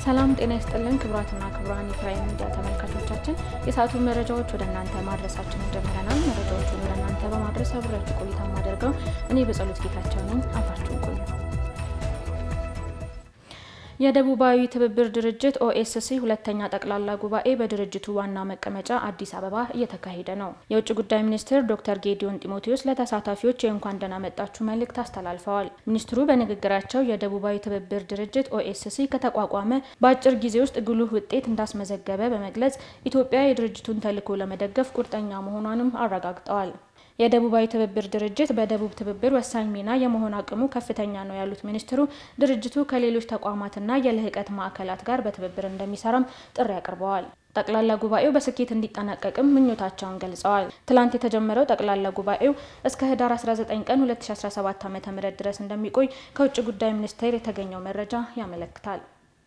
ሰላም ጤና ይስጥልን ክቡራትና ክቡራን የፕራይም ሚዲያ ተመልካቾቻችን የሰዓቱን መረጃዎች ወደ እናንተ ማድረሳችንን ጀምረናል። መረጃዎቹን ወደ እናንተ በማድረስ አብሬያችሁ ቆይታ ማደርገው እኔ በጸሎት ጌታቸው ነኝ። አብራችሁን ቆዩ። የደቡባዊ ትብብር ድርጅት ኦኤስሲ ሁለተኛ ጠቅላላ ጉባኤ በድርጅቱ ዋና መቀመጫ አዲስ አበባ እየተካሄደ ነው። የውጭ ጉዳይ ሚኒስትር ዶክተር ጌዲዮን ጢሞቴዎስ ለተሳታፊዎች የእንኳን ደህና መጣችሁ መልእክት አስተላልፈዋል። ሚኒስትሩ በንግግራቸው የደቡባዊ ትብብር ድርጅት ኦኤስሲ ከተቋቋመ በአጭር ጊዜ ውስጥ ጉልህ ውጤት እንዳስመዘገበ በመግለጽ ኢትዮጵያ የድርጅቱን ተልዕኮ ለመደገፍ ቁርጠኛ መሆኗንም አረጋግጠዋል። የደቡባዊ ትብብር ድርጅት በደቡብ ትብብር ወሳኝ ሚና የመሆን አቅሙ ከፍተኛ ነው ያሉት ሚኒስትሩ ድርጅቱ ከሌሎች ተቋማትና የልህቀት ማዕከላት ጋር በትብብር እንደሚሰራም ጥሪ አቅርበዋል። ጠቅላላ ጉባኤው በስኬት እንዲጠናቀቅም ምኞታቸውን ገልጸዋል። ትላንት የተጀመረው ጠቅላላ ጉባኤው እስከ ህዳር 19 ቀን 2017 ዓ.ም ድረስ እንደሚቆይ ከውጭ ጉዳይ ሚኒስቴር የተገኘው መረጃ ያመለክታል።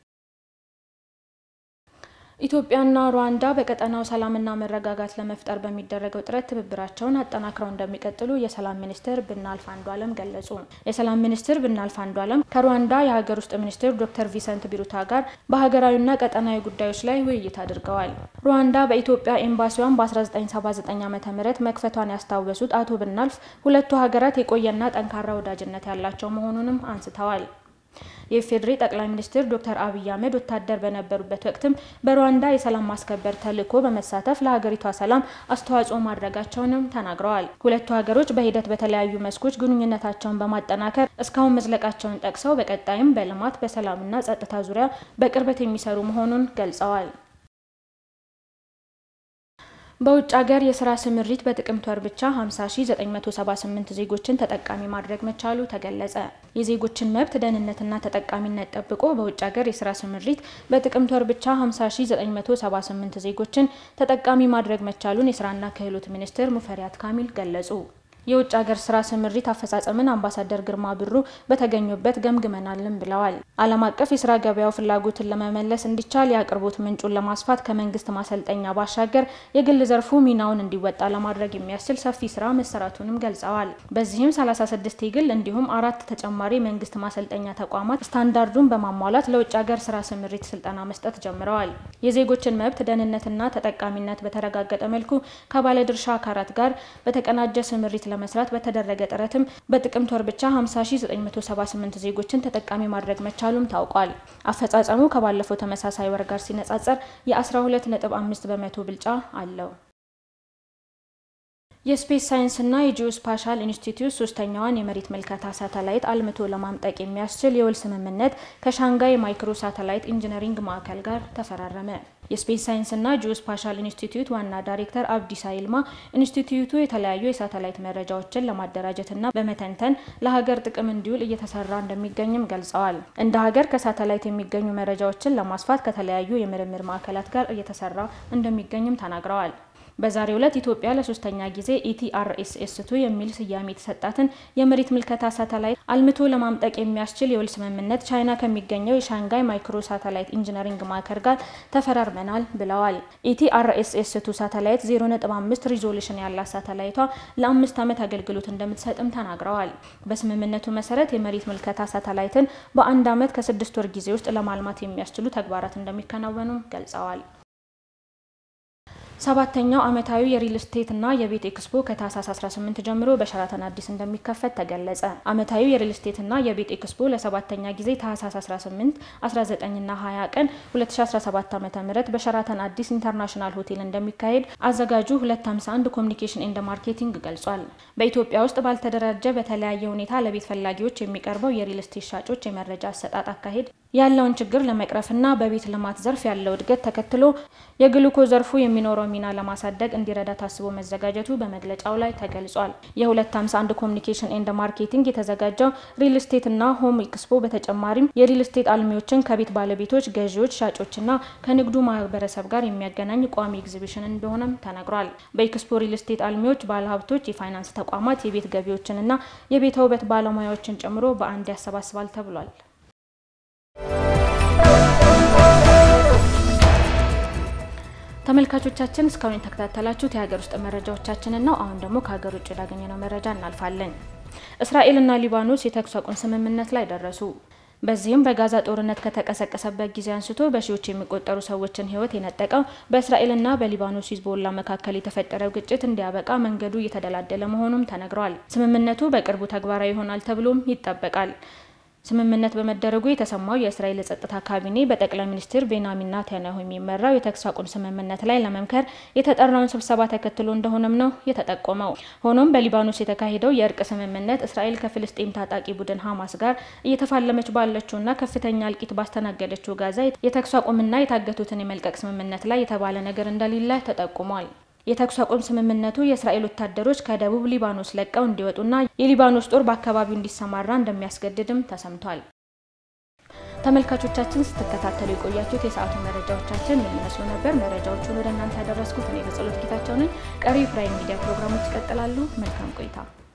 ኢትዮጵያና ሩዋንዳ በቀጠናው ሰላምና መረጋጋት ለመፍጠር በሚደረገው ጥረት ትብብራቸውን አጠናክረው እንደሚቀጥሉ የሰላም ሚኒስትር ብናልፍ አንዱዓለም ገለጹ። የሰላም ሚኒስትር ብናልፍ አንዱዓለም ከሩዋንዳ የሀገር ውስጥ ሚኒስትር ዶክተር ቪሰንት ቢሩታ ጋር በሀገራዊና ቀጠናዊ ጉዳዮች ላይ ውይይት አድርገዋል። ሩዋንዳ በኢትዮጵያ ኤምባሲዋን በ1979 ዓ ም መክፈቷን ያስታወሱት አቶ ብናልፍ ሁለቱ ሀገራት የቆየና ጠንካራ ወዳጅነት ያላቸው መሆኑንም አንስተዋል። የኢፌዴሪ ጠቅላይ ሚኒስትር ዶክተር አብይ አህመድ ወታደር በነበሩበት ወቅትም በሩዋንዳ የሰላም ማስከበር ተልዕኮ በመሳተፍ ለሀገሪቷ ሰላም አስተዋጽኦ ማድረጋቸውንም ተናግረዋል። ሁለቱ ሀገሮች በሂደት በተለያዩ መስኮች ግንኙነታቸውን በማጠናከር እስካሁን መዝለቃቸውን ጠቅሰው በቀጣይም በልማት በሰላምና ጸጥታ ዙሪያ በቅርበት የሚሰሩ መሆኑን ገልጸዋል። በውጭ ሀገር የስራ ስምሪት በጥቅምት ወር ብቻ 50978 ዜጎችን ተጠቃሚ ማድረግ መቻሉ ተገለጸ። የዜጎችን መብት ደህንነትና ተጠቃሚነት ጠብቆ በውጭ ሀገር የስራ ስምሪት በጥቅምት ወር ብቻ 50978 ዜጎችን ተጠቃሚ ማድረግ መቻሉን የስራና ክህሎት ሚኒስትር ሙፈሪያት ካሚል ገለጹ። የውጭ ሀገር ስራ ስምሪት አፈጻጸምን አምባሳደር ግርማ ብሩ በተገኙበት ገምግመናልም ብለዋል። ዓለም አቀፍ የስራ ገበያው ፍላጎትን ለመመለስ እንዲቻል የአቅርቦት ምንጩን ለማስፋት ከመንግስት ማሰልጠኛ ባሻገር የግል ዘርፉ ሚናውን እንዲወጣ ለማድረግ የሚያስችል ሰፊ ስራ መሰራቱንም ገልጸዋል። በዚህም 36 የግል እንዲሁም አራት ተጨማሪ መንግስት ማሰልጠኛ ተቋማት ስታንዳርዱን በማሟላት ለውጭ ሀገር ስራ ስምሪት ስልጠና መስጠት ጀምረዋል። የዜጎችን መብት ደህንነትና ተጠቃሚነት በተረጋገጠ መልኩ ከባለድርሻ አካላት ጋር በተቀናጀ ስምሪት ለመስራት በተደረገ ጥረትም በጥቅምት ወር ብቻ 50978 ዜጎችን ተጠቃሚ ማድረግ መቻሉም ታውቋል። አፈጻጸሙ ከባለፈው ተመሳሳይ ወር ጋር ሲነጻጸር የ12.5 በመቶ ብልጫ አለው። የስፔስ ሳይንስና የጂኦስፓሻል ኢንስቲትዩት ሶስተኛዋን የመሬት ምልከታ ሳተላይት አልምቶ ለማምጠቅ የሚያስችል የውል ስምምነት ከሻንጋይ ማይክሮ ሳተላይት ኢንጂነሪንግ ማዕከል ጋር ተፈራረመ። የስፔስ ሳይንስና ጂኦስፓሻል ኢንስቲትዩት ዋና ዳይሬክተር አብዲሳ ይልማ ኢንስቲትዩቱ የተለያዩ የሳተላይት መረጃዎችን ለማደራጀትና በመተንተን ለሀገር ጥቅም እንዲውል እየተሰራ እንደሚገኝም ገልጸዋል። እንደ ሀገር ከሳተላይት የሚገኙ መረጃዎችን ለማስፋት ከተለያዩ የምርምር ማዕከላት ጋር እየተሰራ እንደሚገኝም ተናግረዋል። በዛሬው ዕለት ኢትዮጵያ ለሶስተኛ ጊዜ ኢቲአርኤስኤስ ቱ የሚል ስያሜ የተሰጣትን የመሬት ምልከታ ሳተላይት አልምቶ ለማምጠቅ የሚያስችል የውል ስምምነት ቻይና ከሚገኘው የሻንጋይ ማይክሮ ሳተላይት ኢንጂነሪንግ ማዕከል ጋር ተፈራርመናል ብለዋል። ኢቲአርኤስኤስ ቱ ሳተላይት 0.5 ሪዞሉሽን ያላት ሳተላይቷ ለአምስት ዓመት አገልግሎት እንደምትሰጥም ተናግረዋል። በስምምነቱ መሰረት የመሬት ምልከታ ሳተላይትን በአንድ ዓመት ከስድስት ወር ጊዜ ውስጥ ለማልማት የሚያስችሉ ተግባራት እንደሚከናወኑ ገልጸዋል። ሰባተኛው ዓመታዊ የሪል ስቴት እና የቤት ኤክስፖ ከታህሳስ 18 ጀምሮ በሸራተን አዲስ እንደሚከፈት ተገለጸ። ዓመታዊ የሪል ስቴት እና የቤት ኤክስፖ ለሰባተኛ ጊዜ ታህሳስ 18፣ 19 እና 20 ቀን 2017 ዓ.ም በሸራተን አዲስ ኢንተርናሽናል ሆቴል እንደሚካሄድ አዘጋጁ 251 ኮሚኒኬሽን ኤንድ ማርኬቲንግ ገልጿል። በኢትዮጵያ ውስጥ ባልተደራጀ በተለያየ ሁኔታ ለቤት ፈላጊዎች የሚቀርበው የሪል ስቴት ሻጮች የመረጃ አሰጣጥ አካሄድ ያለውን ችግር ለመቅረፍና በቤት ልማት ዘርፍ ያለው እድገት ተከትሎ የግሉኮ ዘርፉ የሚኖረው ሚና ለማሳደግ እንዲረዳ ታስቦ መዘጋጀቱ በመግለጫው ላይ ተገልጿል። የ251 ኮሚኒኬሽን ኤንድ ማርኬቲንግ የተዘጋጀው ሪል ስቴት እና ሆም ኤክስፖ በተጨማሪም የሪል ስቴት አልሚዎችን ከቤት ባለቤቶች፣ ገዢዎች፣ ሻጮችና ከንግዱ ማህበረሰብ ጋር የሚያገናኝ ቋሚ ኤግዚቢሽን እንደሆነም ተነግሯል። በኤክስፖ ሪል ስቴት አልሚዎች፣ ባለሀብቶች፣ የፋይናንስ ተቋማት፣ የቤት ገቢዎችንና የቤተ ውበት ባለሙያዎችን ጨምሮ በአንድ ያሰባስባል ተብሏል። ተመልካቾቻችን እስካሁን የተከታተላችሁት የሀገር ውስጥ መረጃዎቻችንን ነው። አሁን ደግሞ ከሀገር ውጭ ወዳገኘነው መረጃ እናልፋለን። እስራኤልና ሊባኖስ የተኩስ አቁም ስምምነት ላይ ደረሱ። በዚህም በጋዛ ጦርነት ከተቀሰቀሰበት ጊዜ አንስቶ በሺዎች የሚቆጠሩ ሰዎችን ሕይወት የነጠቀው በእስራኤልና በሊባኖስ ሂዝቦላ መካከል የተፈጠረው ግጭት እንዲያበቃ መንገዱ እየተደላደለ መሆኑም ተነግሯል። ስምምነቱ በቅርቡ ተግባራዊ ይሆናል ተብሎም ይጠበቃል። ስምምነት በመደረጉ የተሰማው የእስራኤል የጸጥታ ካቢኔ በጠቅላይ ሚኒስትር ቤንያሚን ኔታንያሁ የሚመራው የተኩስ አቁም ስምምነት ላይ ለመምከር የተጠራውን ስብሰባ ተከትሎ እንደሆነም ነው የተጠቆመው። ሆኖም በሊባኖስ የተካሄደው የእርቅ ስምምነት እስራኤል ከፍልስጤም ታጣቂ ቡድን ሀማስ ጋር እየተፋለመች ባለችውና ከፍተኛ እልቂት ባስተናገደችው ጋዛ የተኩስ አቁምና የታገቱትን የመልቀቅ ስምምነት ላይ የተባለ ነገር እንደሌለ ተጠቁሟል። የተኩስ አቁም ስምምነቱ የእስራኤል ወታደሮች ከደቡብ ሊባኖስ ለቀው እንዲወጡና የሊባኖስ ጦር በአካባቢው እንዲሰማራ እንደሚያስገድድም ተሰምቷል። ተመልካቾቻችን ስትከታተሉ የቆያችሁት የሰዓቱ መረጃዎቻችን የሚመስሉ ነበር። መረጃዎቹን ወደ እናንተ ያደረስኩት እኔ በጸሎት ጌታቸው ነኝ። ቀሪ ፕራይም ሚዲያ ፕሮግራሞች ይቀጥላሉ። መልካም ቆይታ